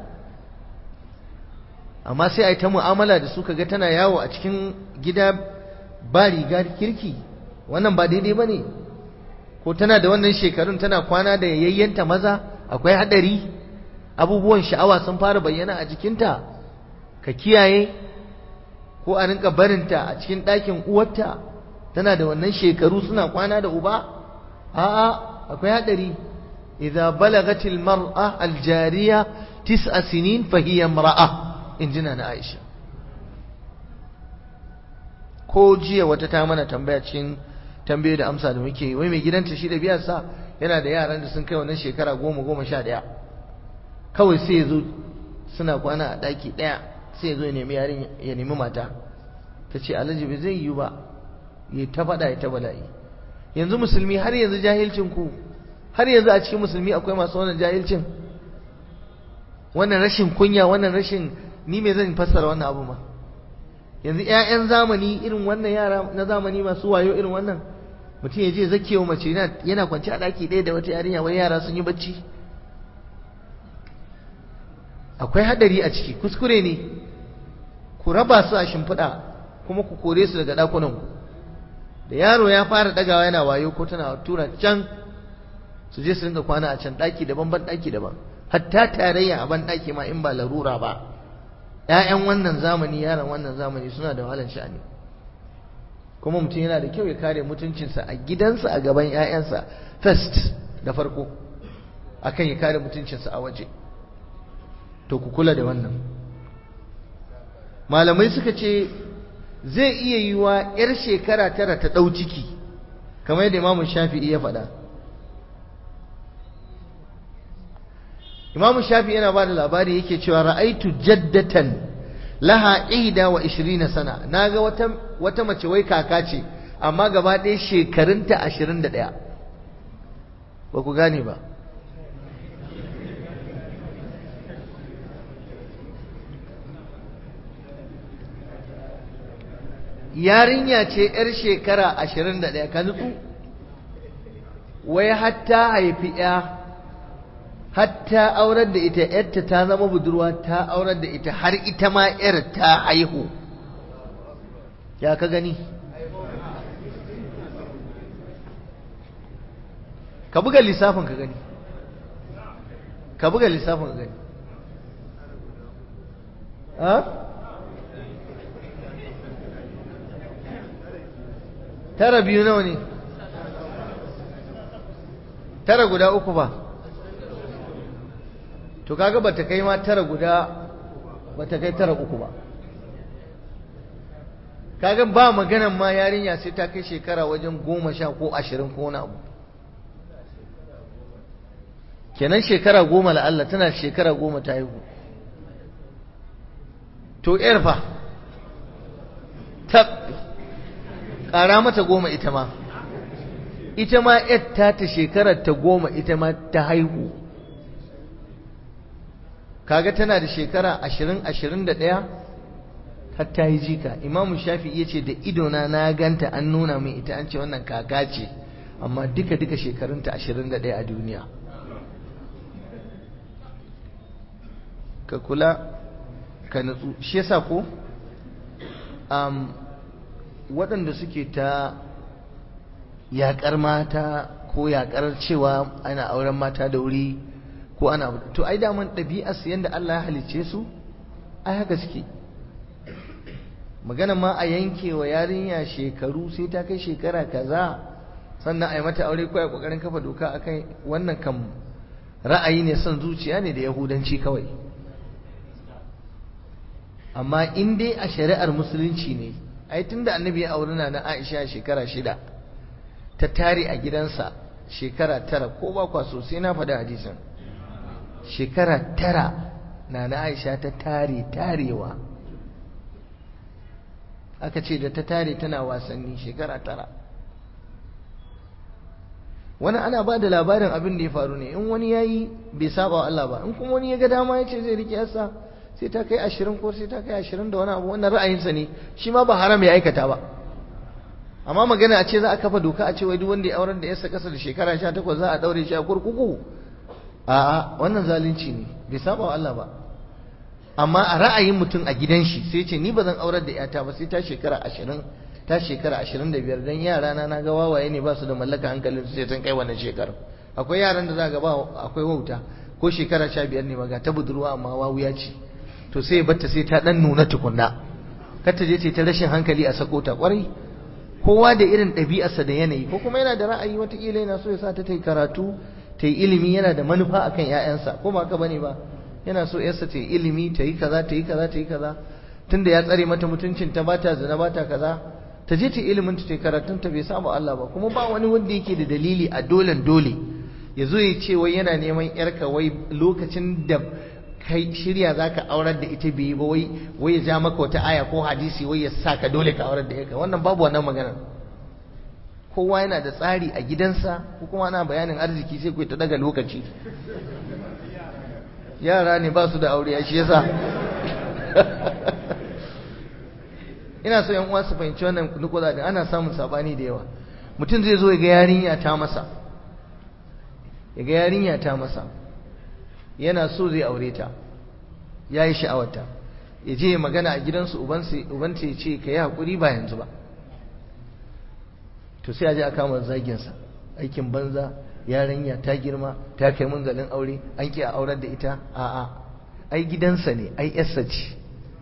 amma sai a yi ta mu'amala da su kaga tana yawo a cikin gida ba riga kirki wannan ba daidai ba ne ko tana da wannan shekarun tana kwana da yayyanta maza akwai haɗari abubuwan sha'awa sun fara bayyana a jikinta ka kiyaye ko a rinka barinta a cikin ɗakin uwarta tana da wannan shekaru suna kwana da uba a'a akwai haɗari idza balagatil mar'a aljariya tis'a sinin fa hiya imra'a injina na Aisha ko jiya wata ta mana tambaya cikin tambaye da amsa da muke wai mai gidanta shi da biyarsa yana da yaran da sun kai wannan shekara goma goma sha ɗaya kawai sai ya zo suna kwana a ɗaki ɗaya sai ya zo ya nemi yarin ya nemi mata ta ce alhaji bai zai yi ba ya ta faɗa ya ta bala'i yanzu musulmi har yanzu jahilcin ku har yanzu a cikin musulmi akwai masu wannan jahilcin wannan rashin kunya wannan rashin ni me zan fassara wannan abu ma yanzu ƴaƴan zamani irin wannan yara na zamani masu wayo irin wannan mutum ya je zakewa mace yana kwance a ɗaki ɗaya da wata yarinya wai yara sun yi bacci akwai hadari a ciki kuskure ne ku raba su a shimfiɗa kuma ku kore su daga ɗakunan ku da yaro ya fara ɗagawa yana wayo ko tana tura can su je su rinka kwana a can ɗaki daban ban ɗaki daban hatta tarayya a ban ɗaki ma in ba larura ba ‘ya'yan wannan zamani yaran wannan zamani suna da wahalar sha'ani kuma mutum yana da kyau ya kare mutuncinsa a gidansa a gaban ‘ya'yansa first da farko akan ya kare mutuncinsa a waje to ku kula da wannan malamai suka ce zai iya yiwa 'yar shekara tara ta ɗau ciki kamar yadda imamu shafi'i ya faɗa imamu shafi'i yana ba da labari yake cewa ra'aitu jaddatan laha ihda wa ishirina sana naga wata wata mace wai kaka ce amma gaba ɗaya shekarunta ashirin da ɗaya ba ku gane ba yarinya ce 'yar shekara ashirin da ɗaya ka nutsu wai hatta haifi 'ya hatta aurar da ita 'yarta ta zama budurwa ta aurar da ita har ita ma 'yar ta haihu ya ka gani ka buga lissafin ka gani ka buga lissafin ka gani ha? tara biyu nawa ne tara guda uku ba to kaga bata kai ma tara guda bata kai tara uku ba kaga ba maganan ma yarinya sai ta kai shekara wajen goma sha ko ashirin ko wani abu kenan shekara goma la'alla tana shekara goma ta haihu to yar fa tab ƙara mata goma ita ma ita ma ta ta shekarar ta goma ita ma ta haihu kaga tana da shekara ashirin ashirin da ɗaya har ta yi jika imamu shafi ya ce da idona na ganta an nuna min ita an ce wannan kaka ce amma duka duka shekarunta ashirin da ɗaya a duniya ka kula ka nutsu shi yasa ko waɗanda suke ta yaƙar mata ko yaƙar cewa ana auren mata da wuri ko ana to ai daman ɗabi'ar su yanda Allah ya halicce su ai haka suke magana ma a yanke wa yarinya shekaru sai ta kai shekara kaza sannan a yi mata aure ko a kokarin kafa doka akai wannan kam ra'ayi ne son zuciya ne da yahudanci kawai amma in dai a shari'ar musulunci ne ai tunda annabi ya auri na Aisha shekara shida ta tare a gidansa shekara tara ko ba kwa so sai na faɗi hadisin shekara tara na na Aisha ta tare tarewa aka ce da ta tare tana wasanni shekara tara wani ana ba da labarin abin da ya faru ne in wani ya yi bai saba wa Allah ba in kuma wani ya ga dama ya ce zai rike yasa sai ta kai ashirin ko sai ta kai ashirin da wani abu wannan ra'ayinsa ne shi ma ba haram ya aikata ba amma magana a ce za a kafa doka a ce wai duk wanda ya aurar da yasa kasa da shekara sha takwas za a daure shi a kurkuku a'a wannan zalunci ne bai saba wa Allah ba amma a ra'ayin mutum a gidan shi sai ce ni ba zan aurar da yata ba sai ta shekara ashirin ta shekara ashirin da biyar don yara na na ga wawaye ne ba su da mallaka hankalin su sai sun kai wannan shekarar akwai yaran da za ga ba akwai wauta ko shekara sha biyar ne ga ta budurwa amma wawuya ce to sai ya batta sai ta dan nuna tukunna kar ta je ta ta rashin hankali a sako ta kwarai kowa da irin ɗabi'arsa da yanayi ko kuma yana da ra'ayi watakila yana so ya sa ta ta yi karatu ta yi ilimi yana da manufa akan 'ya'yansa ko ba ka bane ba yana so yarsa ta yi ilimi ta yi kaza ta yi kaza ta yi kaza tunda ya tsare mata mutuncin ta bata zina bata kaza ta je ta ilimin ta karatun ta bai saba Allah ba kuma ba wani wanda yake da dalili a dolen dole ya zo ya ce wai yana neman yarka wai lokacin da kai shirya zaka aurar da ita bai ba wai wai ya ja maka wata aya ko hadisi wai ya sa ka dole ka aurar da yarka wannan babu wannan magana kowa yana da tsari a gidansa ko kuma ana bayanin arziki sai ku ta daga lokaci yara ne ba su da aure shi yasa ina so yan uwa su fahimci wannan nukuda da ana samun sabani da yawa mutum zai zo ya ga yarinya ta masa ya ga yarinya ta masa yana so zai aure ta ya yi sha'awarta ya je magana a gidansu ubanta ya ce ka yi haƙuri ba yanzu ba to sai a je a kama zaginsa aikin banza yarinya ta girma ta kai munzalin aure an ki a aurar da ita a'a ai gidansa ne ai yarsa ce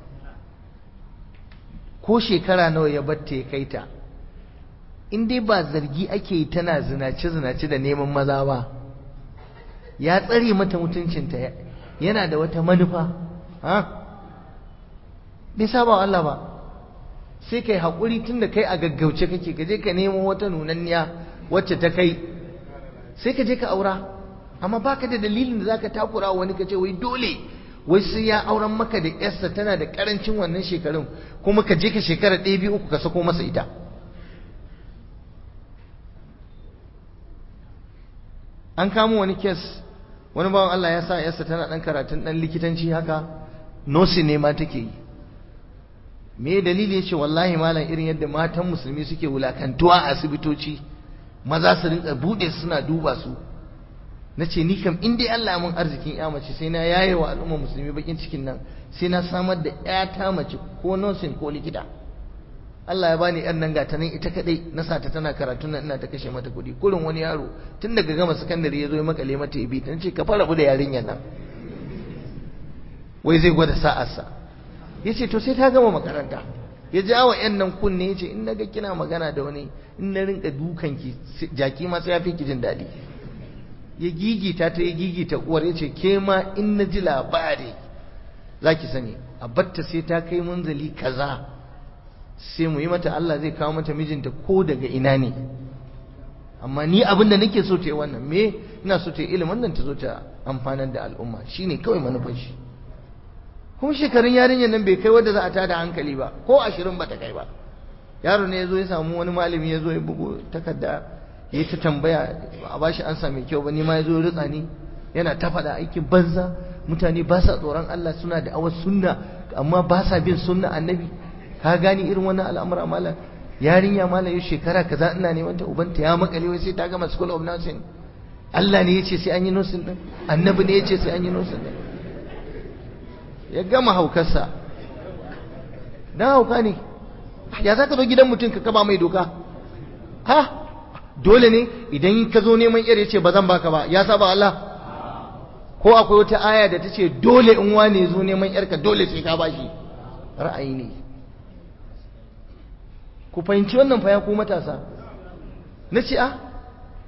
ko shekara nawa ya batta ya kai ta in dai ba zargi ake yi tana zinace zinace da neman maza ba ya tsare mata mutuncinta yana da wata manufa ha bai saba wa Allah ba sai kai haƙuri tunda kai a gaggauce kake ka je ka nemo wata nunanniya wacce ta kai sai ka je ka aura amma baka da dalilin da zaka takura wani ka ce wai dole wai sai ya auren maka da yarsa tana da karancin wannan shekarun kuma ka je ka shekara ɗaya biyu uku ka sako masa ita an kamo wani kes wani bawan Allah ya sa yarsa tana ɗan karatun ɗan likitanci haka nosi ne ma take yi me dalili ya ce wallahi malam irin yadda matan musulmi suke wulakantuwa a asibitoci maza su rinka bude suna duba su na ce ni kam in dai Allah mun arzikin ya mace sai na yaye wa al'umma musulmi bakin cikin nan sai na samar da ƴata mace ko nursing ko likita Allah ya bani ƴan nan gata nan ita kadai na sa ta tana karatu nan ina ta kashe mata kuɗi kurin wani yaro tun daga gama sakandare ya zo ya makale mata ibi ta ce ka fara da yarinyar nan wai zai gwada sa'arsa ya ce to sai ta gama makaranta ya ja wa ƴan nan kunne ya ce in na ga kina magana da wani in na rinka dukanki jaki ma sai ya fi ki jin daɗi ya gigita ta ya gigita uwar ya ce ke ma in na ji labari za ki sani a batta sai ta kai munzali kaza sai mu yi mata Allah zai kawo mata mijinta ko daga ina ne amma ni abin da nake so ta yi wannan me ina so ta yi ilimin nan ta zo ta amfanar da al'umma shine kawai manufar shi kuma shekarun yarinyar nan bai kai wadda za a tada hankali ba ko ashirin ba ta kai ba yaro ne ya zo ya samu wani malami ya zo ya bugu takarda ya ta tambaya a bashi ansa mai kyau ba ni ma ya zo ritsa ni yana ta faɗa aikin banza mutane ba sa tsoron Allah suna da awar sunna amma ba sa bin sunna annabi ka gani irin wannan al'amura malam yarinya malam yau shekara kaza ina neman ta ubanta ya makale wai sai ta gama school of nursing Allah ne ya ce sai an yi nursing din annabi ne ya ce sai an yi nursing din ya gama haukarsa dan hauka ne ya za ka zo gidan mutum ka kaba mai doka ha dole ne idan ka zo neman yar ya ce ba zan baka ba ya saba Allah ko akwai wata aya da ta ce dole in wane zo neman yarka dole sai ka bashi ra'ayi ne ku fahimci wannan fa ya ku matasa na ce a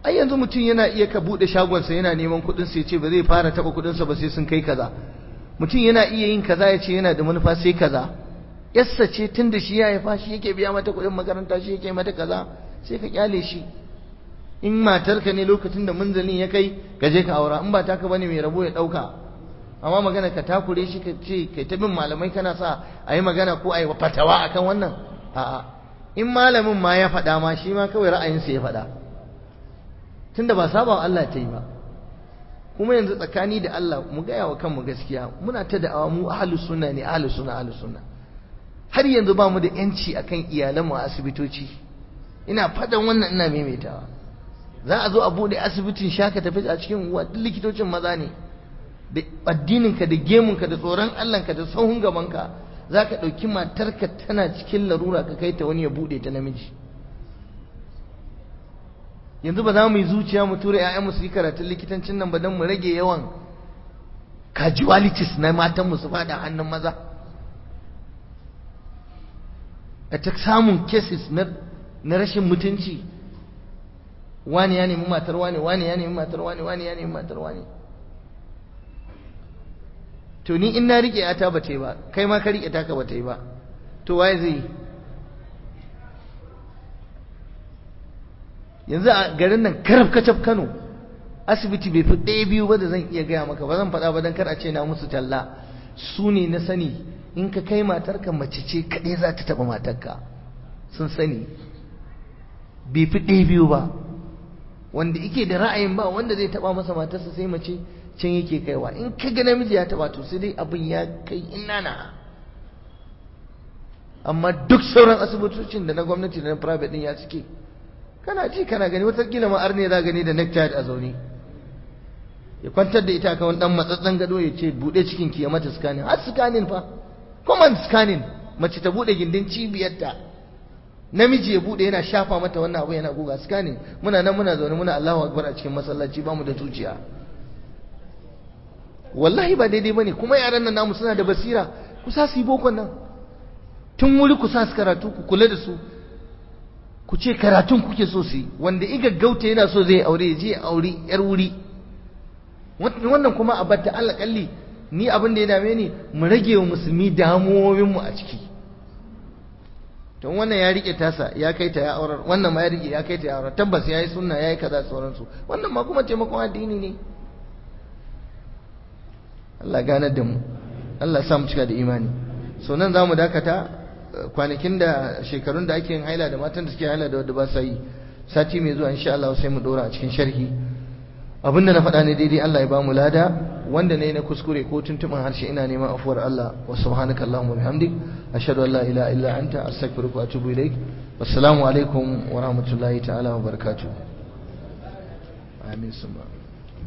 ai yanzu mutum yana iya ka bude shagonsa yana neman kuɗin sa yace ba zai fara taba kuɗin sa ba sai sun kai kaza mutum yana iya yin kaza yace yana da manufa sai kaza yassa ce tunda shi ya haifa shi yake biya mata kuɗin makaranta shi yake mata kaza sai ka kyale shi in matarka ne lokacin da munzalin ya kai ka je ka aura in ba taka bane mai rabo ya dauka amma magana ka takure shi ka ce kai ta bin malamai kana sa a yi magana ko a yi fatawa akan wannan a'a in malamin ma ya faɗa ma shi ma kawai ra'ayinsa ya faɗa tunda ba saba Allah ta yi ba kuma yanzu tsakani da Allah mu gaya wa kanmu gaskiya muna ta da'awa mu ahlus sunna ne ahlus sunna ahlus sunna har yanzu ba mu da yanci akan iyalanmu a asibitoci ina faɗan wannan ina maimaitawa za a zo a bude asibitin shaka tafi a cikin uwa duk likitocin maza ne da addininka da gemunka da tsoron Allahnka da sahun gabanka za ka ɗauki matarka tana cikin larura ka kai ta wani ya bude ta namiji yanzu ba za mu yi zuciya mu tura 'ya'yanmu su yi karatun likitancin nan ba don mu rage yawan casualties na matanmu su fada hannun maza a ta samun cases na rashin mutunci wani ya nemi matar wani wani ya nemi matar wani wani ya nemi matar wani to ni in na rike ta ba ta yi ba kai ma ka rike taka ba ta yi ba to waye zai yi yanzu a garin nan karaf kacaf Kano asibiti bai fi ɗaya biyu ba da zan iya gaya maka ba zan faɗa ba don kar a ce na musu talla su ne na sani in ka kai matarka mace ce kaɗai za ta taɓa matarka sun sani bai fi ɗaya biyu ba wanda yake da ra'ayin ba wanda zai taɓa masa matarsa sai mace can yake kaiwa in ka ga namiji ya taɓa to sai dai abin ya kai inana amma duk sauran asibitocin da na gwamnati da na private din ya suke kana ji kana gani watakila ma arne za gani da necktie a zaune ya kwantar da ita kan wani dan matsatsen gado ya ce bude cikin ki ya mata scanning har scanning fa common scanning mace ta bude gindin cibiyarta namiji ya bude yana shafa mata wannan abu yana guga scanning muna nan muna zaune muna Allahu akbar a cikin masallaci ba mu da zuciya wallahi ba daidai bane kuma yaran nan namu suna da basira ku sa su yi bokon nan tun wuri ku sa su karatu ku kula da su ku ce karatun kuke so su yi wanda iga gauta yana so zai aure ya je ya aure yar wuri wannan kuma a batta Allah kalli ni abin da ya dame ni mu rage wa musulmi damuwowin mu a ciki to wannan ya rike tasa ya kai ta ya aurar wannan ma ya rike ya kai ta ya aurar tabbas yayi sunna yayi kaza sauransu wannan ma kuma taimakon addini ne Allah ganar da mu Allah sa mu cika da imani so nan zamu dakata kwanakin da shekarun da ake yin haila da matan da suke haila da wadda ba sa yi sati mai zuwa insha Allah sai mu dora a cikin sharhi abinda na faɗa ne daidai Allah ya ba mu lada wanda ne na kuskure ko tuntuɓin harshe ina neman afuwar Allah wa subhanaka Allahumma bihamdik ashhadu an la ilaha illa anta astaghfiruka wa atubu ilaik wassalamu alaikum wa rahmatullahi ta'ala wa barakatuh amin summa